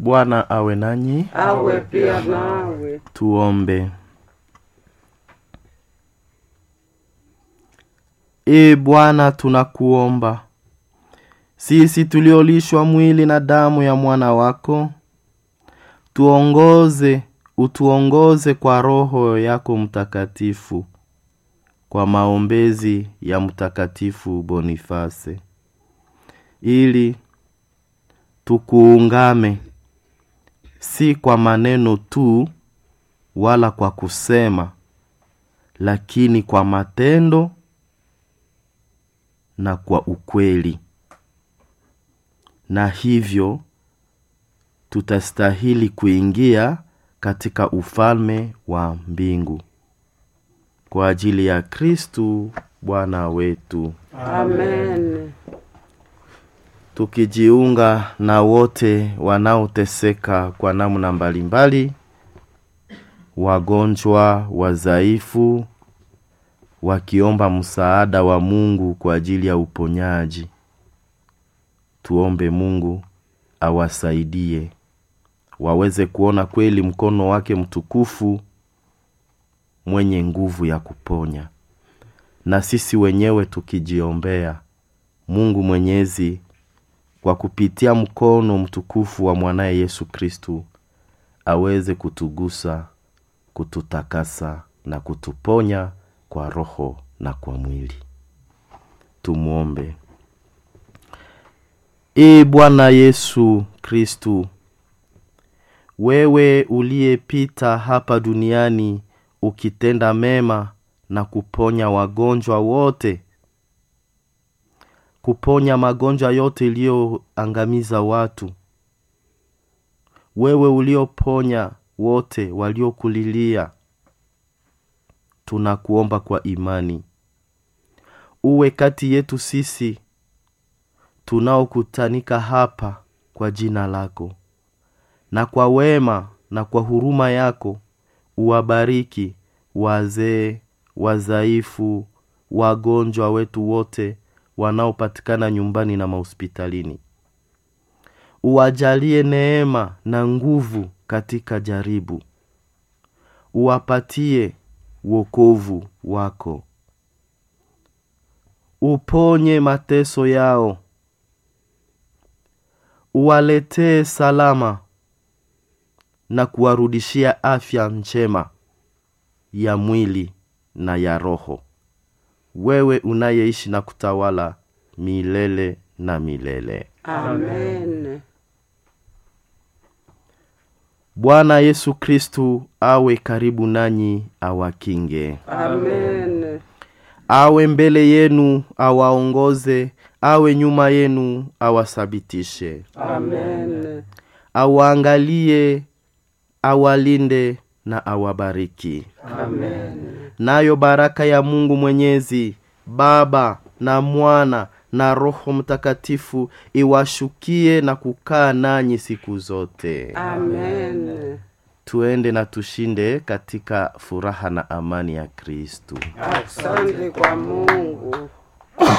Bwana awe nanyi. awe pia nawe. Tuombe. Ee Bwana, tunakuomba sisi tuliolishwa mwili na damu ya mwana wako, tuongoze, utuongoze kwa Roho yako Mtakatifu, kwa maombezi ya Mtakatifu Bonifase, ili tukuungame si kwa maneno tu wala kwa kusema, lakini kwa matendo na kwa ukweli, na hivyo tutastahili kuingia katika ufalme wa mbingu kwa ajili ya Kristu Bwana wetu. Amen. tukijiunga na wote wanaoteseka kwa namna mbalimbali, wagonjwa, wadhaifu, wakiomba msaada wa Mungu kwa ajili ya uponyaji. Tuombe Mungu awasaidie waweze kuona kweli mkono wake mtukufu mwenye nguvu ya kuponya, na sisi wenyewe tukijiombea Mungu Mwenyezi kwa kupitia mkono mtukufu wa mwanaye Yesu Kristu aweze kutugusa, kututakasa na kutuponya kwa roho na kwa mwili. Tumwombe. Ee Bwana Yesu Kristu, wewe uliyepita hapa duniani ukitenda mema na kuponya wagonjwa wote kuponya magonjwa yote iliyoangamiza watu. Wewe ulioponya wote waliokulilia, tunakuomba kwa imani uwe kati yetu sisi tunaokutanika hapa kwa jina lako, na kwa wema na kwa huruma yako uwabariki wazee, wazaifu, wagonjwa wetu wote wanaopatikana nyumbani na mahospitalini. Uwajalie neema na nguvu katika jaribu, uwapatie wokovu wako, uponye mateso yao, uwaletee salama na kuwarudishia afya njema ya mwili na ya roho wewe unayeishi na kutawala milele na milele. Amen. Bwana Yesu Kristu awe karibu nanyi, awakinge, Amen. awe mbele yenu, awaongoze, awe nyuma yenu, awasabitishe, Amen. awaangalie, awalinde na awabariki. Amen. nayo baraka ya Mungu Mwenyezi, Baba na Mwana na Roho Mtakatifu iwashukie na kukaa nanyi siku zote. Amen. Tuende na tushinde katika furaha na amani ya Kristu. Asante kwa Mungu.